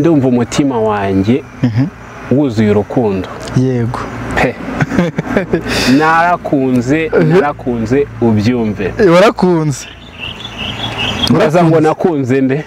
ndumva umutima wanjye wuzuye urukundo yego pe narakunze narakunze ubyumve warakunze ndaza ngo nakunze nde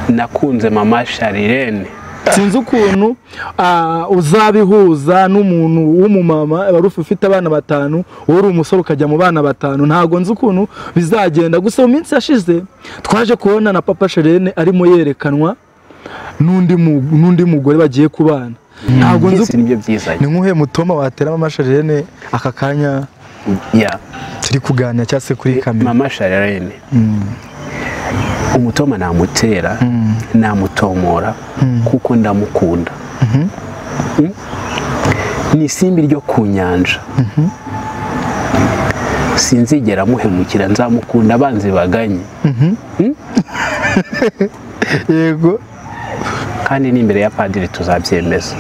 nakunze mama sharirene sinzi ukuntu ah, uzabihuza n'umuntu w'umumama wari ufite abana batanu wowe uri umusore ukajya mu bana batanu ntabwo nzi ukuntu bizagenda gusa mu minsi yashize twaje kubona na papa sherene arimo yerekanwa n'undi mu- n'undi mugore bagiye kubana ntabwo nzi byose ukuntu nibyo byiza ni nk'uhe mutoma watera mama sherene aka kanya ya turi kuganira cyangwa se kuri kamera mama sharirene umutoma namutera namutomora kuko ndamukunda Mm? ni isimbi ryo ku nyanja sinzigera muhemukira nzamukunda abanzi baganye yego kandi n'imbere ya padiri tuzabyemeza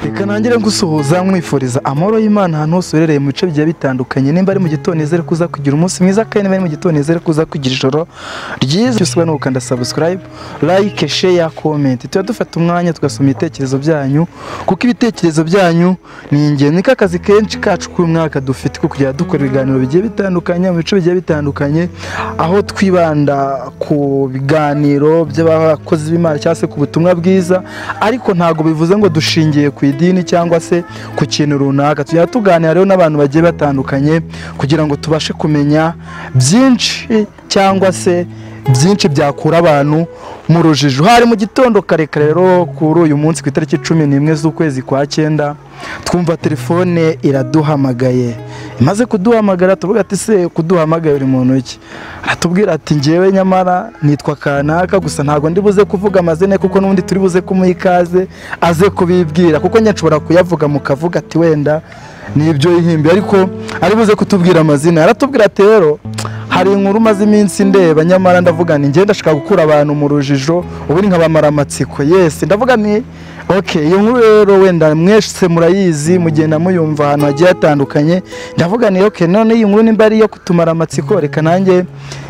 reka nangire gusuhuza mwifuriza amahoro y'imana ahantu hose uherereye mu bice bigiye bitandukanye nimba ari mu gitondo nizere ko kugira umunsi mwiza kandi niba ari mu gitondo nizere ko kugira ijoro ryiza byose uba gukanda subscribe like share comment tuba dufata umwanya tugasoma ibitekerezo byanyu kuko ibitekerezo byanyu ni ingenzi niko akazi kenshi kacu k'umwaka dufite ko kujya dukora ibiganiro bigiye bitandukanye mu bice bigiye bitandukanye aho twibanda ku biganiro by'abakozi b'imana cyangwa se ku butumwa bwiza ariko ntabwo bivuze ngo dushingiye ku idini cyangwa se ku kintu runaka tujya tuganira rero n'abantu bagiye batandukanye kugira ngo tubashe kumenya byinshi cyangwa se byinshi byakura abantu mu rujijo hari mu gitondo kare kare rero kuri uyu munsi ku itariki cumi n'imwe z'ukwezi kwa cyenda twumva telefone iraduhamagaye imaze kuduhamagara tuvuga ati se kuduhamagaye uri muntu iki aratubwira ati ngewe nyamara nitwa kanaka gusa ntabwo ndi buze kuvuga amazina ye kuko n'ubundi turi buze kumuha ikaze aze kubibwira kuko nyine nshobora kuyavuga mukavuga ati wenda ni ibyo yihimbi ariko ari buze kutubwira amazina aratubwira ati rero hari inkuru umaze iminsi ndeba nyamara ndavuga ni ngenda ndashaka gukura abantu mu rujijo ubundi nkabamara amatsiko yesi ndavuga ni ok iyo nkuru rero wenda mwese murayizi mugenda muyumva ahantu hagiye hatandukanye ndavuga ni ok none iyi nkuru nimba ari iyo kutumara amatsiko reka nanjye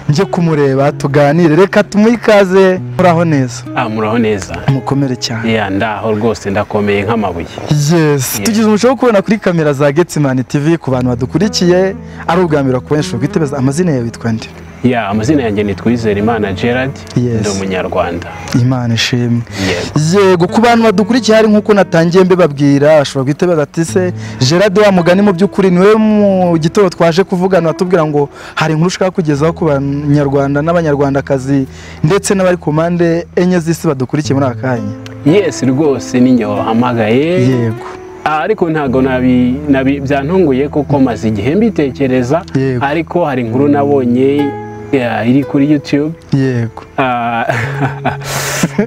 njye kumureba tuganire reka tumuhe ikaze muraho neza ah muraho neza mukomere cyane ya ndaho rwose ndakomeye nk'amabuye yes tugize umuco wo kubona kuri kamera za getsimani tv ku bantu badukurikiye ari ubwa mbere wakubenshi ubwitebeza amazina yawe witwa nde ya amazina yanjye ni Twizeyimana gerard Yes. ndi umunyarwanda imana ishimwe yego yego ku bantu badukurikiye hari nk'uko natangiye mbibabwira bashobora guhita baza ati se gerard wa mugani mu by'ukuri niwe mu gitondo twaje kuvugana atubwira ngo hari inkuru ushaka kugezaho ku banyarwanda n'abanyarwandakazi ndetse n'abari ku mpande enye z'isi badukurikiye muri aka kanya yes rwose ni njye wahamagaye yego Ah, ariko ntabwo nabi nabi byantunguye kuko maze igihe mbitekereza Yego. ariko hari inkuru nabonye ya, iri kuri youtube yego Ah,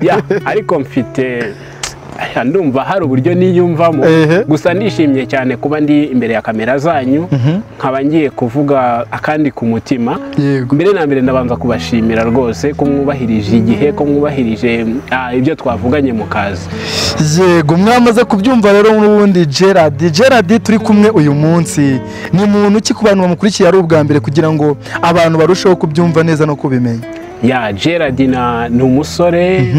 ya, ariko mfite aya, ndumva hari uburyo niyumvamo Ehe. gusa ndishimye cyane kuba ndi imbere ya kamera zanyu nkaba ngiye kuvuga akandi ku mutima yego mbere na mbere ndabanza kubashimira rwose ko mwubahirije igihe ko mwubahirije ah, ibyo twavuganye mu kazi yego mwamaze kubyumva rero n'ubundi gerard gerard turi kumwe uyu munsi ni muntu ki ku bantu bamukurikiye ari ubwa mbere kugira ngo abantu barusheho kubyumva neza no kubimenya ya gerard na ni umusore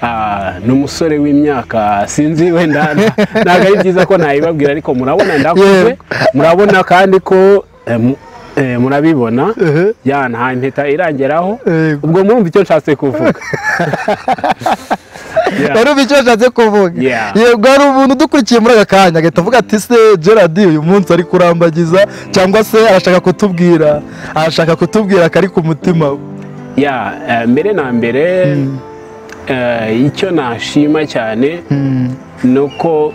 ah, ni umusore w'imyaka sinzi wenda nta- ntabwo ari byiza ko nayibabwira ariko murabona ndakuze Yego. murabona kandi ko eh, mu- eh, murabibona Ehe. ya nta impeta irangeraho Yego. ubwo murumva icyo nshatse kuvuga Ya. wari uzi icyo yashatse kuvuga Yeah. yego hari umuntu udukurikiye muri aka kanya agahita avuga ati se gerard uyu munsi ari kurambagiza cyangwa se arashaka kutubwira arashaka kutubwira akari ku mutima we ya eh, mbere na mbere eh, icyo nashima cyane ni uko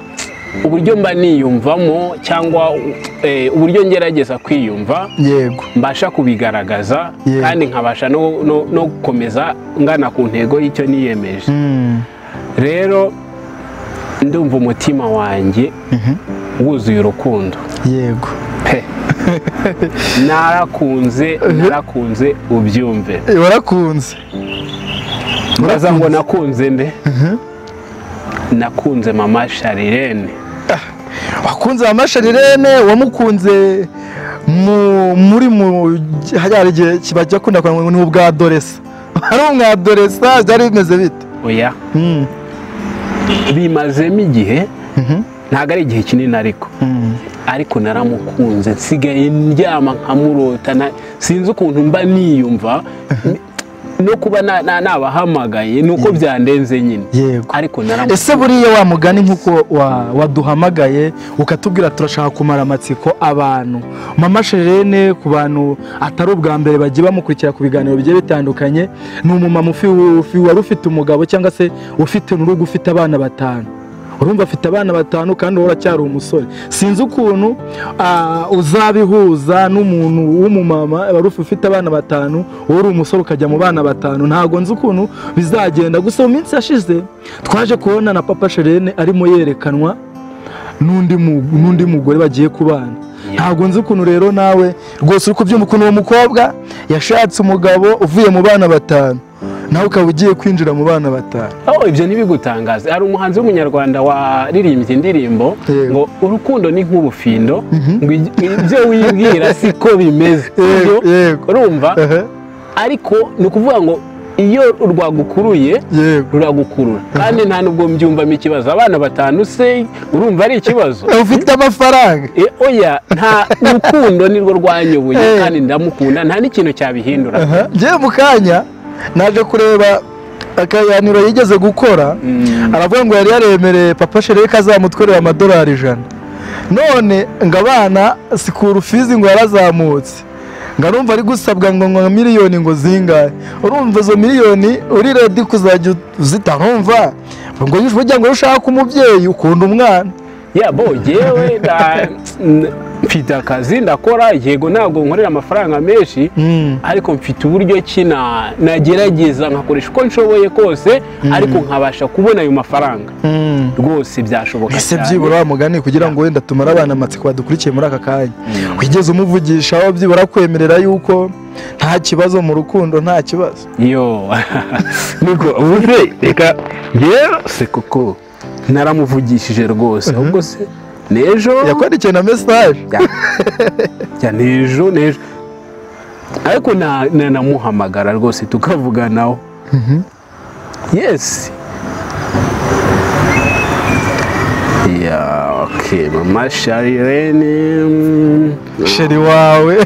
uburyo mba niyumvamo cyangwa eh, uburyo ngerageza kwiyumva yego mbasha kubigaragaza Yego. kandi nkabasha no, no, no gukomeza ngana ku ntego y'icyo niyemeje Mm. rero ndumva umutima wanjye wuzuye urukundo yego pe narakunze narakunze ubyumve Eh, warakunze Muraza ngo nakunze nde nakunze mama sharirene abakunzi ba mashari rene wamukunze mu- muri mu hariya igihe bajya akunda kwambara ni ubwa doresa ari umwadoresa byari bimeze bite oya Mm, bimazemo igihe mhm, ntabwo ari igihe kinini ariko mm. ariko naramukunze nsigaye ndyama nkamurota na- sinzi ukuntu mba niyumva no kuba na- na- nabahamagaye ni uko byandenze nyine yego ariko naramukunze ese buriya wa mugani nk'uko wa- waduhamagaye ukatubwira turashaka kumara amatsiko abantu mama sherene ku bantu atari ubwa mbere bagiye bamukurikira ku biganiro bigiye bitandukanye ni umumama ufi- ufi- wari ufite umugabo cyangwa se ufite n'urugo ufite abana batanu urumva afite abana batanu kandi wowe uracyari umusore sinzi ukuntu ah, uzabihuza n'umuntu w'umumama wari ufi- ufite abana batanu wowe uri umusore ukajya mu bana batanu ntabwo nzi ukuntu bizagenda gusa mu minsi yashize twaje kubona na papa sherene arimo yerekanwa n'undi mu- n'undi mugore bagiye kubana ntabwo nzi ukuntu rero nawe rwose uri kubyumva ukuntu uwo mukobwa yashatse umugabo uvuye mu bana batanu nawe ukaba ugiye kwinjira mu bana batanu Oh, ibyo ntibigutangaze hari umuhanzi w'umunyarwanda waririmbye indirimbo Yego. ngo urukundo ni nk'ubufindo Mhm. ngo ij- ibyo wibwira siko bimeze yego Ibyo- yego urumva ehe, ariko ni ukuvuga ngo iyo rwagukuruye yego ruragukurura kandi nta nubwo mbyumvamo ikibazo abana batanu se urumva ari ikibazo ufite amafaranga E, oya nta urukundo nirwo rwanyoboye Eh. kandi ndamukunda nta n'ikintu cyabihindura Aha, ngewe mu kanya naje kureba akaganiro yigeze gukora Mm. aravuga ngo yari yaremereye papa shereye ko azamutwerera amadolari ijana none ngo abana sikura ufizi ngo yarazamutse ngo arumva ari gusabwa ngo ngo miliyoni ngo zingahe urumva izo miliyoni uri redi kuzajya uzita ntumva ngo yujuje ugira ngo ushaka umubyeyi ukunda umwana ya bo yewe mfite akazi ndakora yego ntabwo nkorera amafaranga menshi Mm. ariko mfite uburyo ki na- nagerageza nkakoresha uko nshoboye kose ariko nkabasha kubona ayo mafaranga Mm. rwose byashoboka ese cyane. byibura wa mugani kugira ngo wenda tumare abana amatsiko badukurikiye muri aka kanya wigeze umuvugisha aho byibura kwemerera yuko nta kibazo mu rukundo nta kibazo yo niko ubuze reka yewe se kuko naramuvugishije rwose ahubwo se n'ejo yakwandikiye na mesaje ya n'ejo n'ejo ariko na- na- namuhamagara rwose tukavuganaho yesi ya oke mama sharirene mm, sheri wawe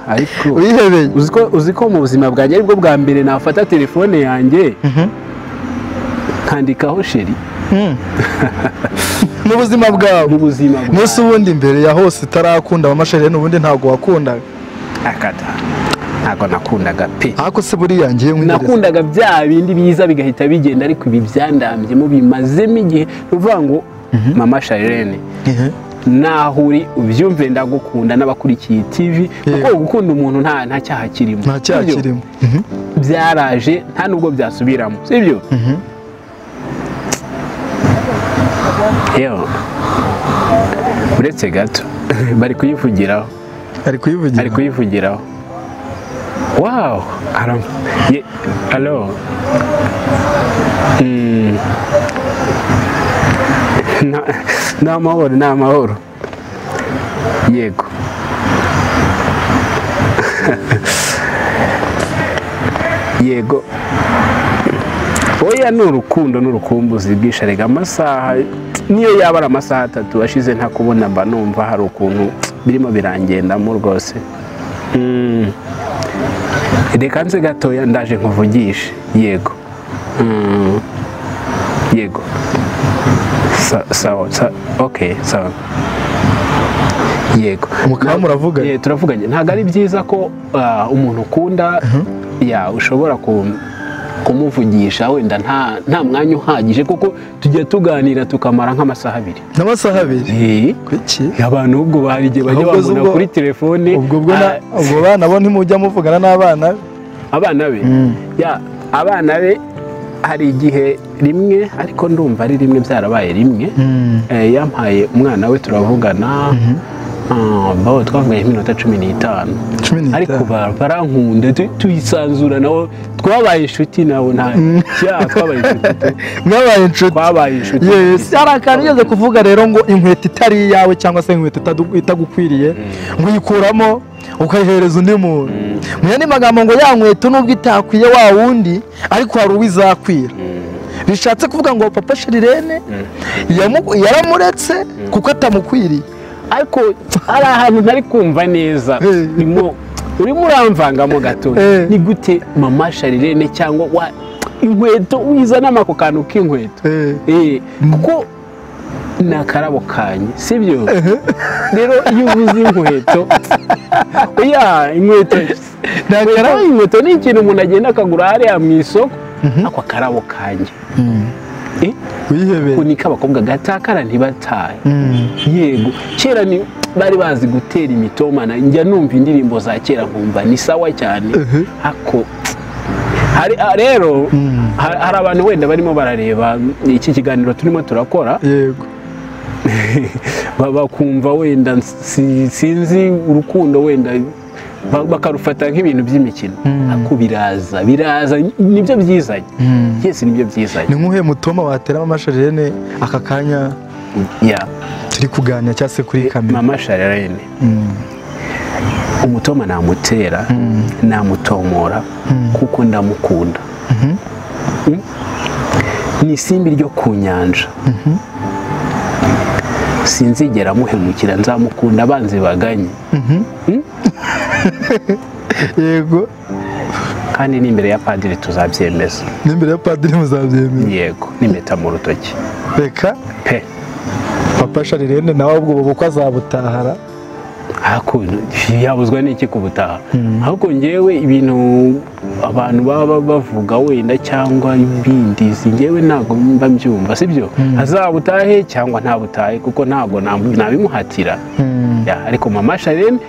ariko wihebeye uzi ko uzi ko mu buzima bwanjye aribwo bwa mbere nafata telefone yanjye nkandikaho sheri mu buzima bwawe mu buzima n'ese ubundi mbere ya hose utarakunda mama sheri n'ubundi ntabwo wakundaga bwakata ntabwo nakundaga pe ariko se buriya ngiye nkwireze nakundaga bya bindi biza bigahita bigenda ariko ibi byandambyemo bimazemo igihe ni ukuvuga ngo mama sharirene Ehe. naho uri ubyumve ndagukunda n'abakurikiye tivi kuko gukunda umuntu nta nta cyaha kirimo nta cyaha Sibyo? kirimo byaraje nta nubwo byasubiramo sibyo Mhm. yewe uretse gato bari kuyivugiraho ari kuyivugira ari kuyivugiraho wawu aram ye alo Mm. Na- ni amahoro ni amahoro yego yego oya ni urukundo n'urukumbuzi bwisharega amasaha niyo yaba ari amasaha atatu ashize ntakubona mba numva hari ukuntu birimo birangendamo rwose Mm. reka nze gatoya ndaje nkuvugishe yego Mm. yego Sa- sawa sa- ok sawa yego mukaba muravuganye? Eh, turavuganye ntabwo ari byiza ko ah, umuntu ukunda ya ushobora ku- kumuvugisha wenda nta nta mwanya uhagije kuko tujya tuganira tukamara nk'amasaha abiri n'amasaha abiri Eh, kuki abantu ubwo hari igihe bajya Ahubwo bambona ubwo- kuri telefone ubwo bwo na- ah, ubwo bana bo ntimujya muvugana n'abana be? abana be ya abana be hari igihe rimwe ariko ndumva ari rimwe byarabaye rimwe Eh, yampaye umwana we turavugana baho twavugaye iminota cumi n'itanu cumi ariko n'itanu ba- barankunda tu- tuyisanzura nabo twabaye inshuti nabo nta cyaha twabaye inshuti tu- mwabaye inshuti twabaye inshuti Yes, hari akantu ugeze kuvuga rero ngo inkweto itari iyawe cyangwa se inkweto itadu- itagukwiriye ngo uyikuramo ukayihereza undi muntu mu yandi magambo ngo ya nkweto nubwo itakwiye wa wundi ariko hari uwo izakwira bishatse kuvuga ngo papa shirirene yamu- yaramuretse kuko atamukwiriye ariko hari ahantu ntari kumva neza Eh. urimo urimo uramvangamo gato Eh. ni gute mama sharirene cyangwa wa inkweto wizanamo ako kantu k'inkweto Eh. Eh, kuko ni akarabo kanyu sibyo rero iyo uvuze inkweto oya inkweto Ni akarabo. Oya, inkweto ni ikintu umuntu agenda akagura hariya mu isoko ako akarabo kanyu Eh, wihebeye ako ni k'abakobwa gatakara ntibataye Mm. yego kera ni bari bazi gutera imitomana njya numva indirimbo za kera nkumva ni sawa cyane Mhm. ako hari ah, rero Mm. ha- hari abantu wenda barimo barareba iki kiganiro turimo turakora yego ba- bakumva wenda si- sinzi urukundo wenda ba- bakarufata nk'ibintu by'imikino ako biraza biraza nibyo byizanye yesi nibyo ni byizanye nk'uhe mutoma wateramo amasharirene aka kanya Yeah. turi kuganira cyangwa se kuri kamera mama shararene Mm. umutoma namutera namutomora kuko ndamukunda Mm? ni isimbi ryo ku nyanja sinzigera muhemukira nzamukunda abanzi baganye yego kandi n'imbere ya padiri tuzabyemeza n'imbere ya padiri muzabyemera yego n'impeta mu rutoki reka pe papa sharirene nawe ubwo ubu bukwe azabutahara Ako, yabuzwa n'iki kubutaha ahubwo ngewe ibintu abantu baba bavuga wenda cyangwa ibindi si ngewe ntabwo mba mbyumva sibyo azabutahe cyangwa ntabutahe kuko ntabwo nam- nabimuhatira Ya, ariko mama sharene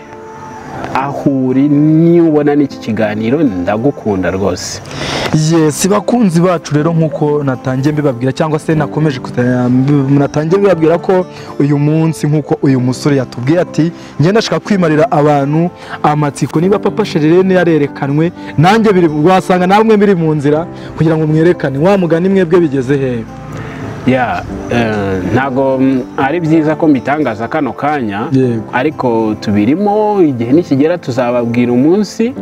ahuri niyo ubona n'iki kiganiro ndagukunda rwose yesi bakunzi bacu rero nk'uko natangiye mbibabwira cyangwa se nakomeje kuza- natangiye mbibabwira ko uyu munsi nk'uko uyu musore yatubwiye ati ngenda ndashaka kwimarira abantu amatsiko niba papa sharirene yarerekanwe nanjye biri wasanga namwe biri mu nzira kugira ngo mwerekane wa mugani mwebwe bigeze hehe ya eh, ntago mm, ari byiza ko mbitangaza kano kanya Yego. ariko tubirimo igihe nikigera tuzababwira umunsi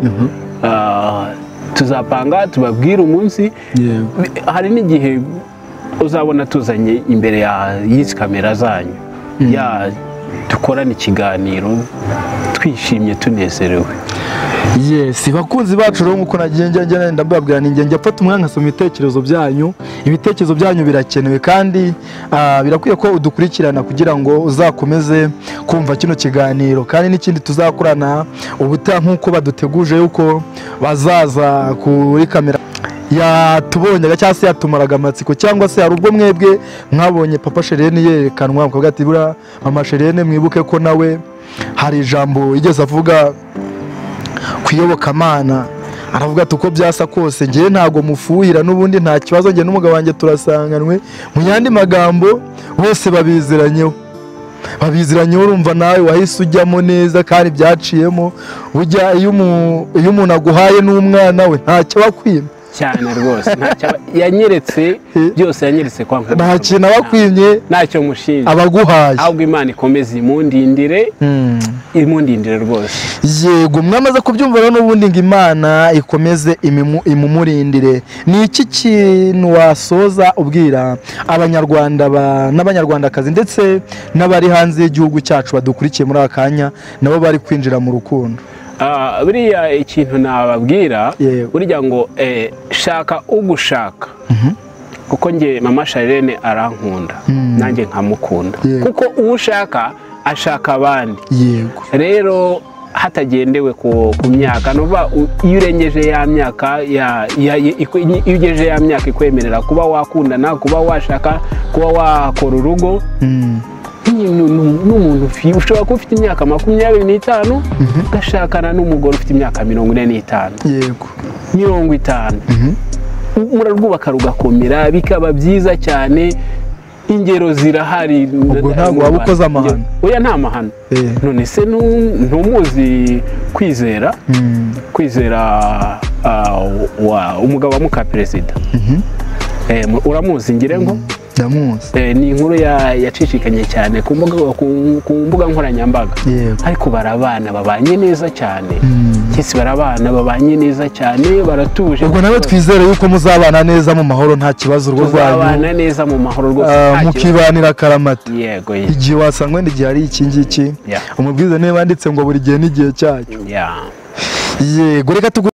Ah, tuzapanga tubabwire umunsi yego hari n'igihe uzabona tuzanye imbere ya- y'izi kamera zanyu ya dukorana ikiganiro twishimye tunezerewe yesi bakunzi bacu rero nk'uko nagiye njya njya ngenda mbabwira ninjye njya mfata umwanya nkasoma ibitekerezo byanyu ibitekerezo byanyu birakenewe kandi ah, birakwiye ko udukurikirana kugira ngo uzakomeze kumva kino kiganiro kandi n'ikindi tuzakorana ubutaha nk'uko baduteguje yuko bazaza kuri kamera yatubonyaga cyangwa se yatumaraga amatsiko cyangwa se hari ubwo mwebwe mwabonye papa sherene yerekanwa mukavuga ati buriya mama sherene mwibuke ko nawe hari ijambo yigeze avuga ku iyobokamana aravuga ati uko byasa kose ngewe ntabwo mufuhira n'ubundi nta kibazo njye n'umugabo wanjye turasanganwe mu yandi magambo bose babiziranyeho babiziranyeho urumva nawe wahise ujyamo neza kandi byaciyemo burya iyo umu- iyo umuntu aguhaye n'umwana we ntacyo aba akwima cyane rwose ntacyo aba- yanyeretse byose yanyeretse kwa Nkubito. nta kintu aba akwimye ntacyo mushinja aba aguhaye ahubwo imana ikomeze imundindire Mm. imundindire rwose yego mwamaze kubyumva rero n'ubundi ngo imana ikomeze imimu- imumurindire ni iki kintu wasoza ubwira abanyarwanda ba- n'abanyarwandakazi ndetse n'abari hanze y'igihugu cyacu badukurikiye muri aka kanya nabo bari kwinjira mu rukundo Ah, buriya ikintu nababwira Yego. burya ngo eh, shaka ugushaka kuko nge mama sharene arankunda nanjye nkamukunda Yego. kuko uwo ushaka ashaka abandi yego rero hatagendewe ku, ku myaka nuva iyo urengeje ya myaka ya, ya, ya- ikwe- iyo ugejeje ya myaka ikwemerera kuba wakundana kuba washaka kuba wakora urugo Mm. n'umuntu ufi- ushobora kuba ufite imyaka makumyabiri n'itanu ugashakana n'umugore ufite imyaka mirongo ine n'itanu yego mirongo itanu murarwubaka rugakomera bikaba byiza cyane ingero zirahari Ubwo ntabwo waba ukoze amahano. oya nta mahano Eh. none se nu- ntumuzi kwizera Mm. kwizera ah, wa umugabo wa muka perezida Mhm. Eh, mu- uramuzi ngire ngo ndamuzi Eh, ni inkuru ya- yacicikanye cyane ku mbuga- ku- ku mbuga nkoranyambaga yego ariko barabana babanye neza cyane Mm. kisi barabana babanye neza cyane baratuje ubwo nawe twizere yuko muzabana neza mu mahoro nta kibazo urwo rwanyu tuzabana neza mu mahoro rwose Ah, nta kibazo. mukibanira akaramata yego ye- igihe wasangwa n'igihe ari iki ngiki Yeah. umubwiriza niba yanditse ngo buri gihe n'igihe cyacyo yeah. yego reka tugu